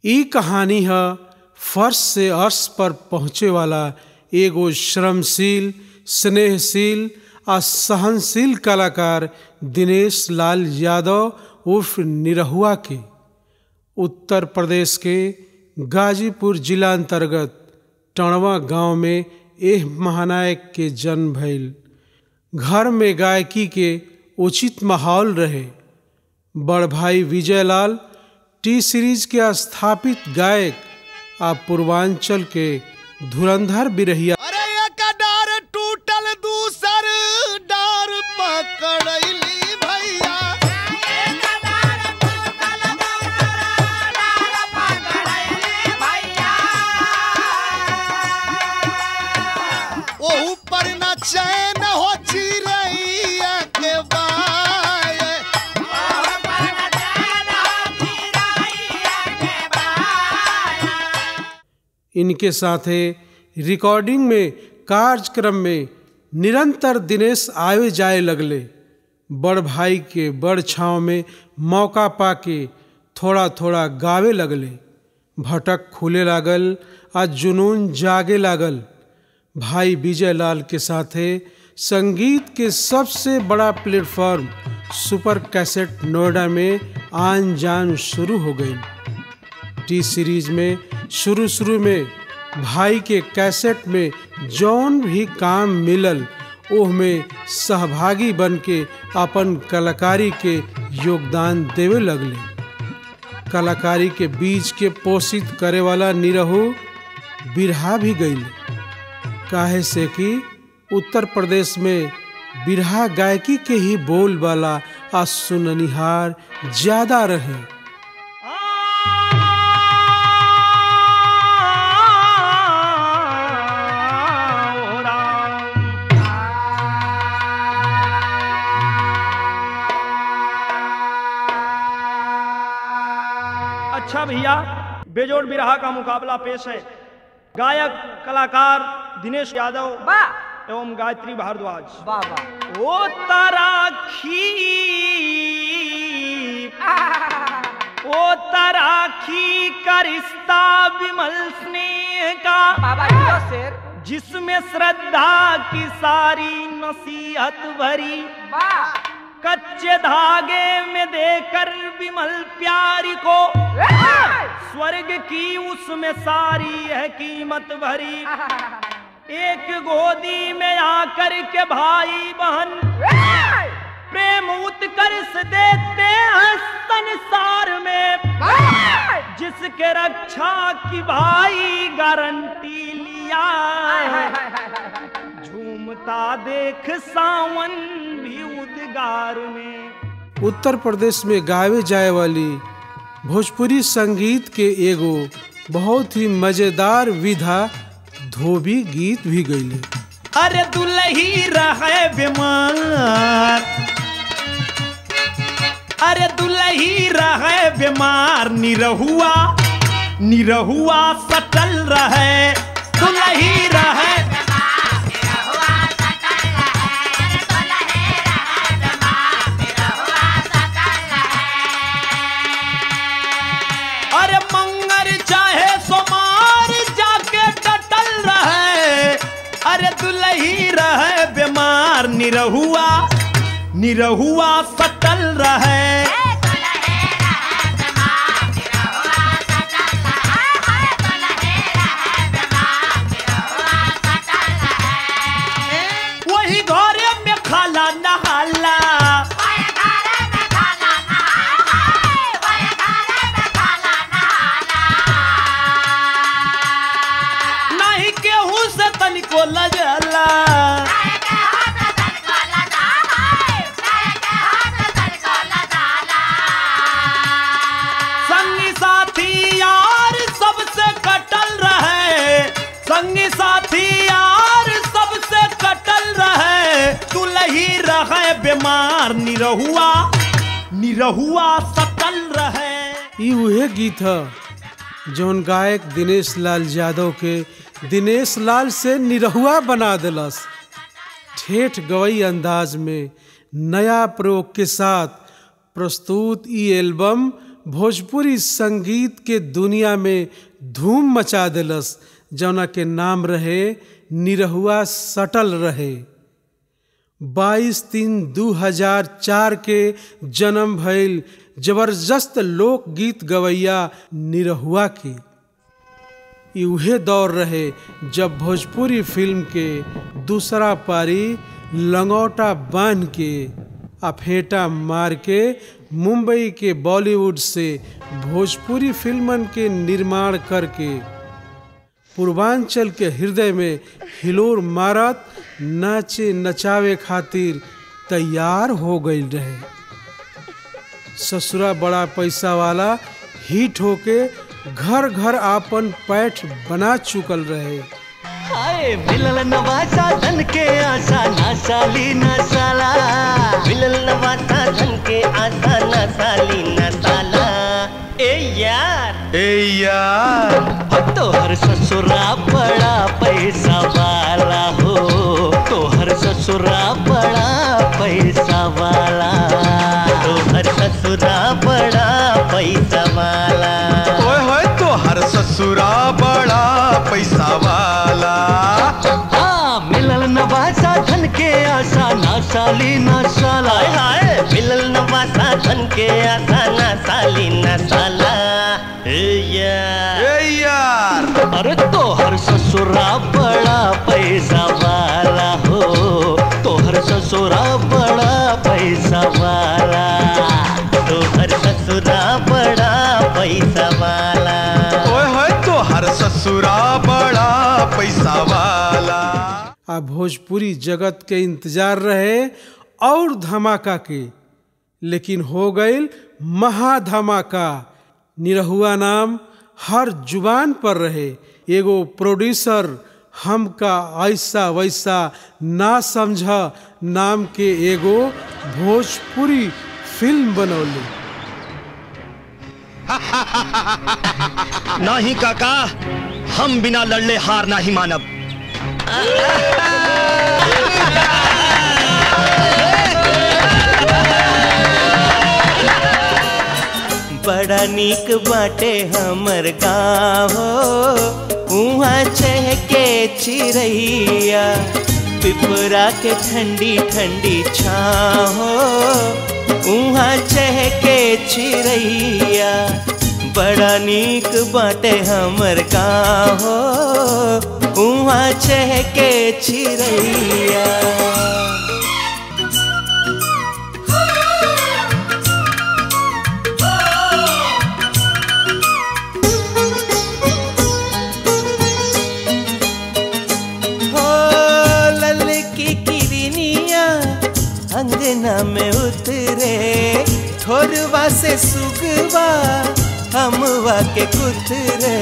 ई कहानी है फर्श से अर्श पर पहुँचे वाला एगो श्रमशील स्नेहशील आ सहनशील कलाकार दिनेश लाल यादव उर्फ निरहुआ के उत्तर प्रदेश के गाजीपुर जिला अंतर्गत टणवा गांव में एह महानायक के जन्म भइल घर में गायकी के उचित माहौल रहे बड़ भाई विजयलाल टी सीरीज के स्थापित गायक आ पूर्वांचल के धुरंधर बिरहिया अरे एक डार टूटल दूसर डार पकड़ैली भैया ओहू पर न चैन हो चिड़ैया के बाय इनके साथे रिकॉर्डिंग में कार्यक्रम में निरंतर दिनेश आए जाए लगले बड़ भाई के बड़ छाँव में मौका पाके थोड़ा थोड़ा गावे लगले भटक खुले लागल आ जुनून जागे लागल भाई विजय लाल के साथे संगीत के सबसे बड़ा प्लेटफॉर्म सुपर कैसेट नोएडा में आन जान शुरू हो गई टी सीरीज में शुरू शुरू में भाई के कैसेट में जौन भी काम मिलल ओह में सहभागी बन के अपन कलाकारी के योगदान देवे लगले कलाकारी के बीज के पोषित करे वाला निरहु बिरहा भी गईल काहे से कि उत्तर प्रदेश में बिरहा गायकी के ही बोल वाला आ सुननिहार ज्यादा रहे अच्छा भैया बेजोड़ बिरहा का मुकाबला पेश है गायक कलाकार दिनेश यादव वाह एवं गायत्री भारद्वाज वाह वाह ओ तराखी ओ तराखी का रिश्ता विमल स्नेह का बाबा जियो शेर जिसमें श्रद्धा की सारी नसीहत भरी वाह कच्चे धागे में देकर विमल प्यारी को स्वर्ग की उसमें सारी है कीमत भरी एक गोदी में आकर के भाई बहन प्रेम उत्कर्ष देते हैं संसार में जिसके रक्षा की भाई गारंटी लिया झूमता देख सावन भी उद्गार में उत्तर प्रदेश में गावे जाए वाली भोजपुरी संगीत के एगो बहुत ही मजेदार विधा धोबी गीत भी गईले अरे दुलही रहे बीमार अरे दुलही रहे बीमार निरहुआ निरहुआ सटल रहे दुलही रहे अरे मंगर चाहे सोमार जाके टटल रहे अरे दुलही रहे बीमार निरहुआ निरहुआ सटल रहे वही घरे में खाला नहाला नहीं केहू से तनिको लजला संगी साथी यार सबसे कटल रहे संगी साथी यार सबसे कटल रहे दुलही रहे बीमार निरहुआ निरहुआ सटल रहे ई उहे गीत ह जौन गायक दिनेश लाल यादव के दिनेश लाल से निरहुआ बना दिलस ठेठ गवई अंदाज में नया प्रयोग के साथ प्रस्तुत ई एल्बम भोजपुरी संगीत के दुनिया में धूम मचा देलस जौना के नाम रहे निरहुआ सटल रहे 22 तीन 2004 के जन्म भइल जबरदस्त लोकगीत गवैया निरहुआ की ई उहे दौर रहे जब भोजपुरी फिल्म के दूसरा पारी लंगोटा बांध के आ फेंटा मार के मुंबई के बॉलीवुड से भोजपुरी फिल्मन के निर्माण करके पूर्वांचल के हृदय में हिलोर मारत नाचे नचावे खातिर तैयार हो गई रहे ससुरा बड़ा पैसा वाला हिट होके घर घर आपन पैठ बना चुकल रहे हाय मिलल नवासा धन के आशा ना साली ना साला मिलल नवाता धन के आशा न साली न साला ए यार ए यार हो तोहर ससुरा बड़ा पैसा वाला हो तोहर ससुरा बड़ा पैसा वाला तोहर ससुरा बड़ा पैसा वाला ओए होए तो हर ससुरा बड़ा पैसा वाला हाँ मिलल नवासा धन के आशा ना साली ना साला हाय हाय मिलल नवाता धन के आशा न साली न साला ए यार ए यार अरे तोहर ससुरा बड़ा पैसा वाला हो तोहर ससुरा बड़ा पैसा वाला तोहर ससुरा बड़ा पैसा वाला ओए होए तो हर ससुरा बड़ा पैसा वाला आ भोजपुरी जगत के इंतजार रहे और धमाका के लेकिन हो गई महाधमाका निरहुआ नाम हर जुबान पर रहे एगो प्रोड्यूसर हमका ऐसा वैसा ना समझ नाम के एगो भोजपुरी फिल्म बनौली नहीं काका हम बिना लड़ले हार नहीं मानब बड़ा नीक बाटे हमर गाँव उहाँ चहके चिड़ैया पिपरा के ठंडी ठंडी छाँव उहाँ चहके चिड़ैया बड़ा नीक बाटे हमर गाँव उहाँ चहके चिड़ैया हो लल की किरनिया अंगना में उतरे ठोरवा से सुगवा हमवा के कुतरे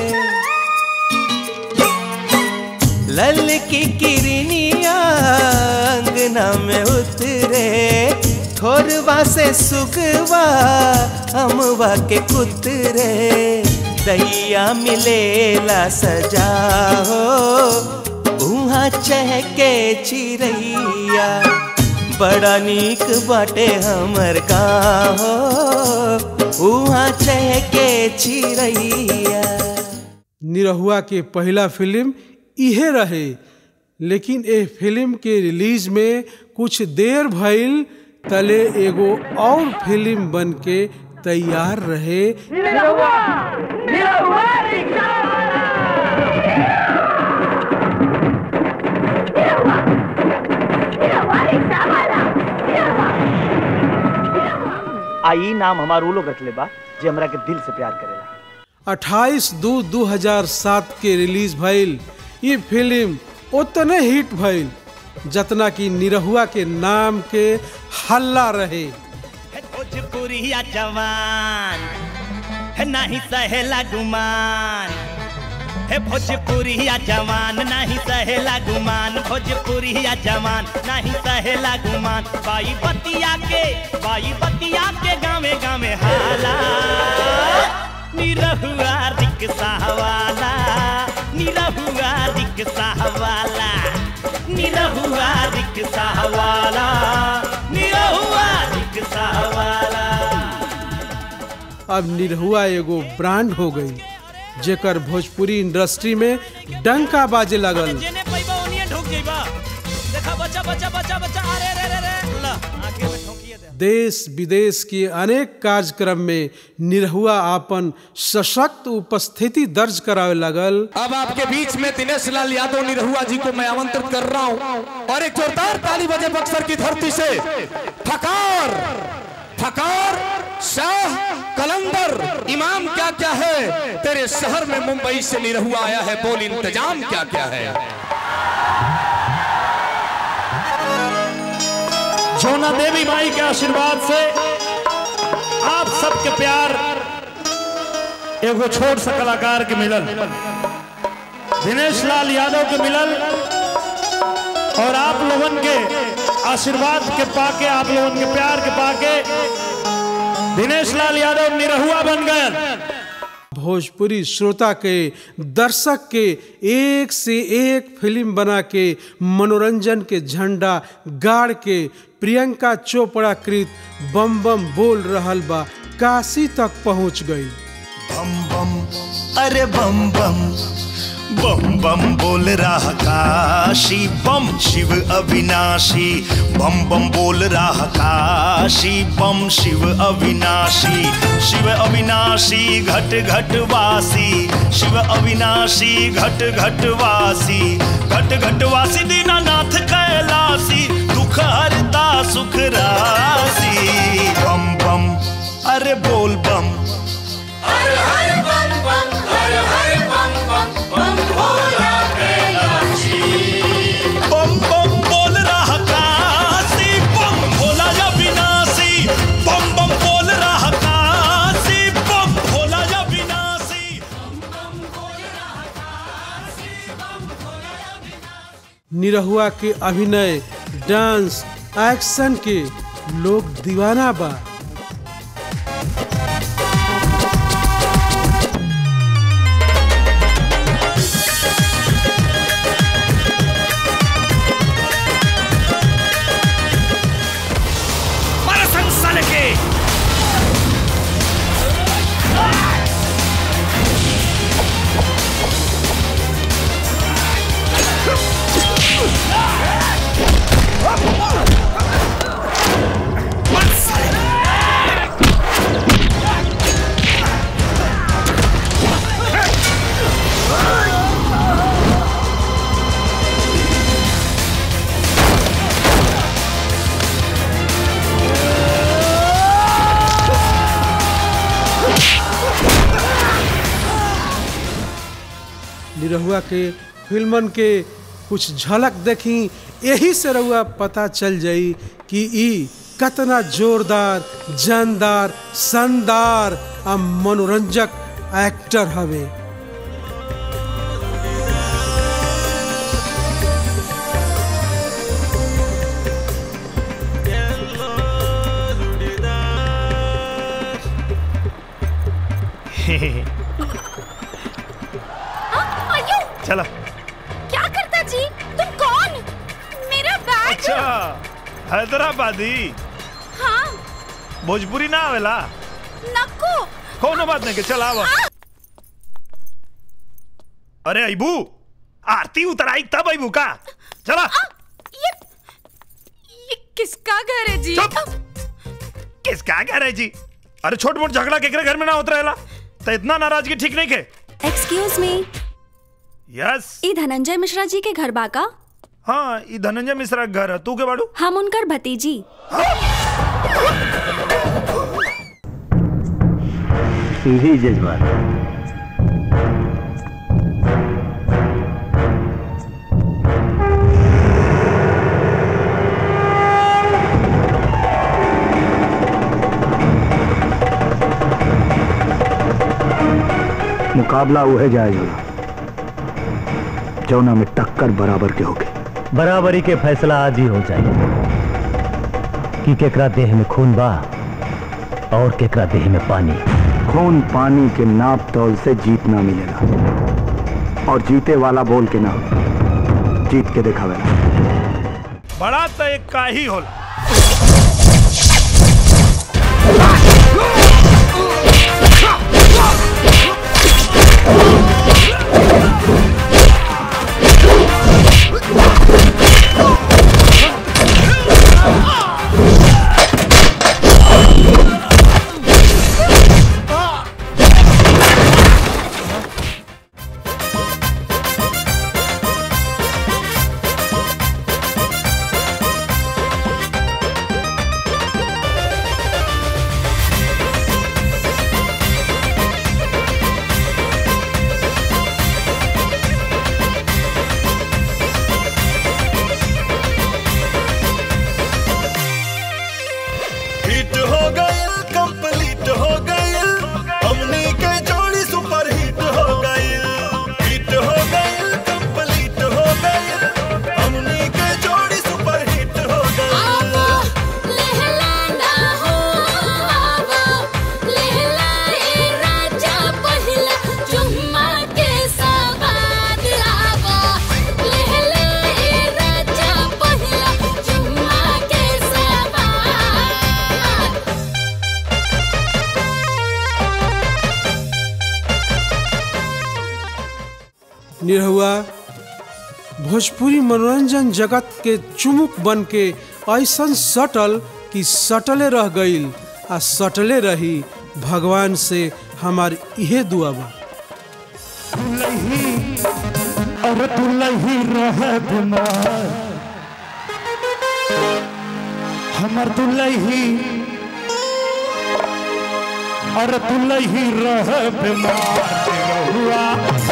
लल की किरनिया अंगना में उतरे ठोरवा से सुगवा हमवा के कुतरे दैया मिलेला सजा हो उहाँ चहके चिड़ैया बड़ा नीक बाटे हमर गाँव उहाँ चहके चिड़ैया निरहुआ के पहला फिल्म इहे रहे लेकिन ए फिल्म के रिलीज में कुछ देर भइल तले एगो और फिल्म बन के तैयार रहे आई नाम हमार उ लोग रखले बा जे हमरा के दिल से प्यार करेला 28 दू 2007 के रिलीज भइल ये फिल्म उतने हिट भइल जतना कि निरहुआ के नाम के हल्ला रहे भोजपुरिया जवान है नहीं सहेला गुमान है भोजपुरिया जवान नहीं सहेला गुमान भोजपुरिया जवान नहीं सहेला गुमान बाई बतिया के बाई बतिया के गावे गावे हाला निरहुआ रिक्शा वाला निरहुआ रिक्शा वाला निरहुआ रिक्शा वाला निरहुआ रिक्शा वाला अब निरहुआ एगो ब्रांड हो गई जेकर भोजपुरी इंडस्ट्री में डंका बाजे लगल जेने पैबा ओनिए ढुक जइबा देखा बच्चा बच्चा बच्चा बच्चा अरे रे रे रे ला आगे में ठोकिए दे देश विदेश के अनेक कार्यक्रम में निरहुआ आपन सशक्त उपस्थिति दर्ज करावे लगल अब आपके बीच में दिनेश लाल यादव निरहुआ जी को मैं आमंत्रित कर रहा हूं और एक जोरदार ताली बजे बक्सर की धरती से फकार फकार शाह कलंदर इमाम क्या क्या है तेरे शहर में मुंबई से निरहुआ आया है बोल इंतजाम क्या क्या है जोना देवी माई के आशीर्वाद से आप सबके प्यार एगो छोट सा कलाकार के मिलल दिनेश लाल यादव के मिलल और आप लोगन के आशीर्वाद के पाके आप लोगन के प्यार के पाके दिनेश लाल यादव निरहुआ बन गए भोजपुरी श्रोता के दर्शक के एक से एक फिल्म बना के मनोरंजन के झंडा गाड़ के प्रियंका चोपड़ा कृत बम बम बोल रहल बा काशी तक पहुंच गई बम बम अरे बम बम बम बम बोल रहा काशी बम शिव अविनाशी बम बम बोल रहा काशी बम शिव अविनाशी शिव अविनाशी घट घट वासी शिव अविनाशी घट घट वासी घट घट वासी दीनानाथ कैलासी दुख हरता सुख राशि बम बम अरे बोल बम बम बम बोल रहा काशी बम भोला या विनाशी बम बम बोल रहा काशी बम भोला या विनाशी निरहुआ के अभिनय डांस एक्शन के लोग दीवाना बा मारा संसार के निरहुआ के फिल्मन के कुछ झलक देखी यही से रहुआ पता चल जाई कि ई कतना जोरदार जानदार शानदार आ मनोरंजक एक्टर हवे आयु चला क्या करता जी तुम कौन मेरा बैग अच्छा हैदराबादी हाँ भोजपुरी ना आवेला नको कोनो बात नहीं के चल आवा अरे अबू आरती उतराई तब अबू का चला आ, ये ये किसका घर है जी चुप। किसका कह रहे जी अरे छोट मोट झगड़ा केकरे घर में ना होत रहेला तो इतना नाराजगी ठीक नहीं के एक्सक्यूज मी यस ई धनंजय मिश्रा जी के घर बाका हाँ ई धनंजय मिश्रा के घर है तू के बाड़ू हम उनकर भतीजी जी जजमान मुकाबला उहे जाएगा जौना में टक्कर बराबर के होगे बराबरी के फैसला आज ही हो जाए कि केकरा देह में खून बा और केकरा देह में पानी खून पानी के नाप तौल से जीत ना मिलेगा और जीते वाला बोल के ना जीत के दिखावेला बड़ा तो एक का ही होला निरहुआ भोजपुरी मनोरंजन जगत के चुमुक बन के ऐसन सटल कि सटले रह गईल आ सटले रही भगवान से हमार इहे दुआ बा और दुलही रहे बीमार हमर दुलही और दुलही रहे बीमार निरहुआ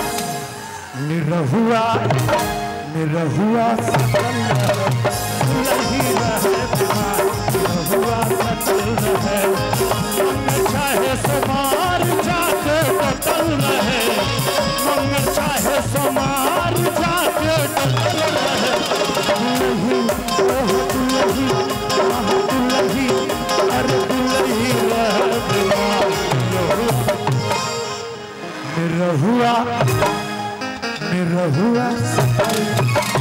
निरहुआ निरहुआ सकल दुलही रहे बीमार निरहुआ सकल रहे मन चाहे समार जाके बदल रहे मन चाहे समार जाके बदल रहे दुलही ओह दुलही आह दुलही अरे दुलही रहे बीमार निरहुआ निरहुआ निरहुआ सकल